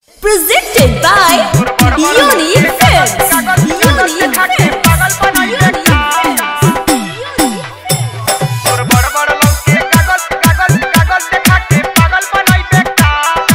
Presented by Unique Films. Unique Films. Unique और बड़ बड़ लौके कागज कागज कागज देखा के पागल बनाई बेटा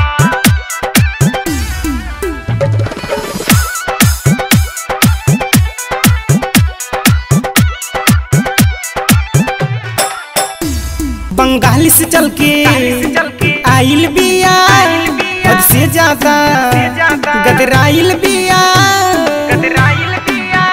बंगाल से चल के चल के आइल बिया हद से ज्यादा ज्यादा गदराइल बिया कतराइल दिया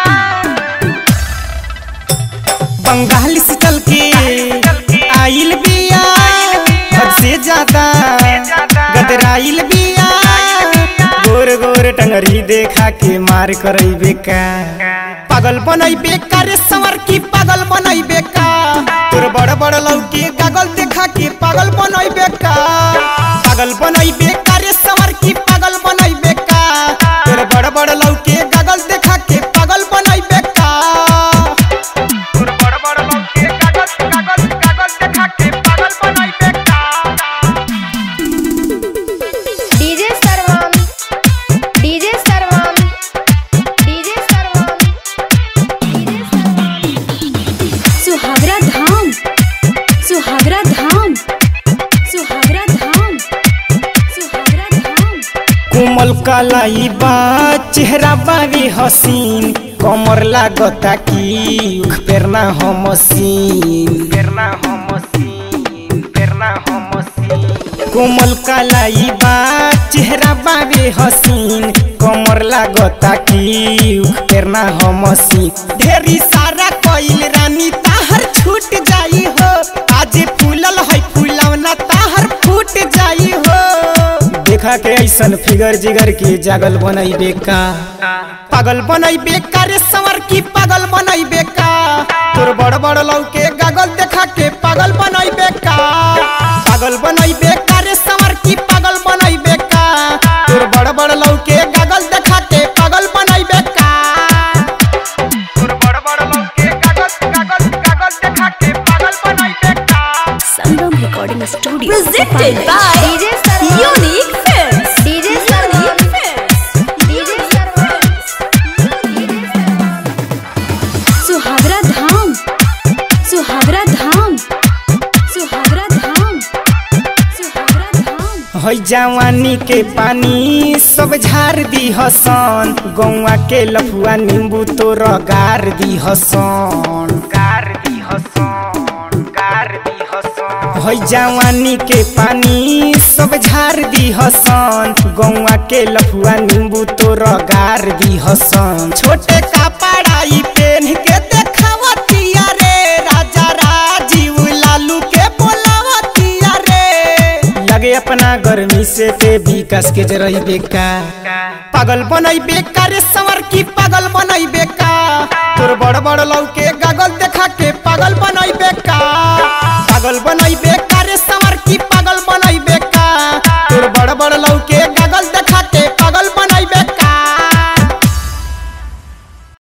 बंगाल से चल के आइल बिया हद से ज्यादा गदराइल बिया गोर गोर टंगरी देखा के मार करई बेका पागल बनई बेका रे संवर की पागल बनई बेका तोर बड़ बड़ लौकी कागल देखा के पागल बनई बेका पागल बनई बेका रे संवर की पागल बनई बेका तोर बड़ बड़ लौकी कागल देखा के पागल बनई बेका और बड़ बड़ लौके कागज कागज कागज देखा के पागल बनाई बेटा DJ Sarvam DJ Sarvam DJ Sarvam DJ Sarvam सुहागरा धाम सुहागरा धाम सुहागरा धाम सुहागरा धाम कोमल कलाई बा चेहरा बावी हसीन कमर लागता की उख पेरना हो मसीन करना हो मसीन करना हो मसीन कोमल कलाई बा चेहरा बावी हसीन कमर लागता की उख पेरना हो मसीन ढेरी सारा कइल रानी ताहर छूट जाई हो आज फूलल है फूलवना ताहर फूट जाई हो देखा के ऐसन फिगर जिगर के जागल बनई बेका पागल बनई बेका रे संवर की पागल बनई बेका तोर बड़ बड़ लौके गागल देखा के पागल बनई बेका पागल बनई बेका रे संवर की पागल बनई बेका तोर बड़ बड़ लौके गागल देखा के पागल बनई बेका और बड़ बड़ लौके कागज कागज कागज देखा के पागल बनाई बेटा Sangam Recording Studio. Presented by DJ Sarvam Unique Films. DJ Sarvam Unique Films. DJ Sarvam DJ Sarvam सुहागरा धाम सुहागरा धाम सुहागरा धाम सुहागरा धाम है जवानी के पानी सब झार दी हसन गौवा के लफुआ नींबू तो रगार दी हसन कार दी हसन कार दी हसन है जवानी के पानी सब झार दी हसन गौवा के लफुआ नींबू तो रगार दी हसन छोटे का पढ़ाई पेन के देखावतिया रे राजा राजीव लालू के बोलावतिया रे लगे अपना गर्मी से ते विकास के जरई बेका पागल बनई बेका रे संवर की पागल बनई बेका तोर बड़ बड़ लौके गागल देखा के पागल बनई बेका पागल बनई बेका रे संवर की पागल बनई बेका तोर बड़ बड़ लौके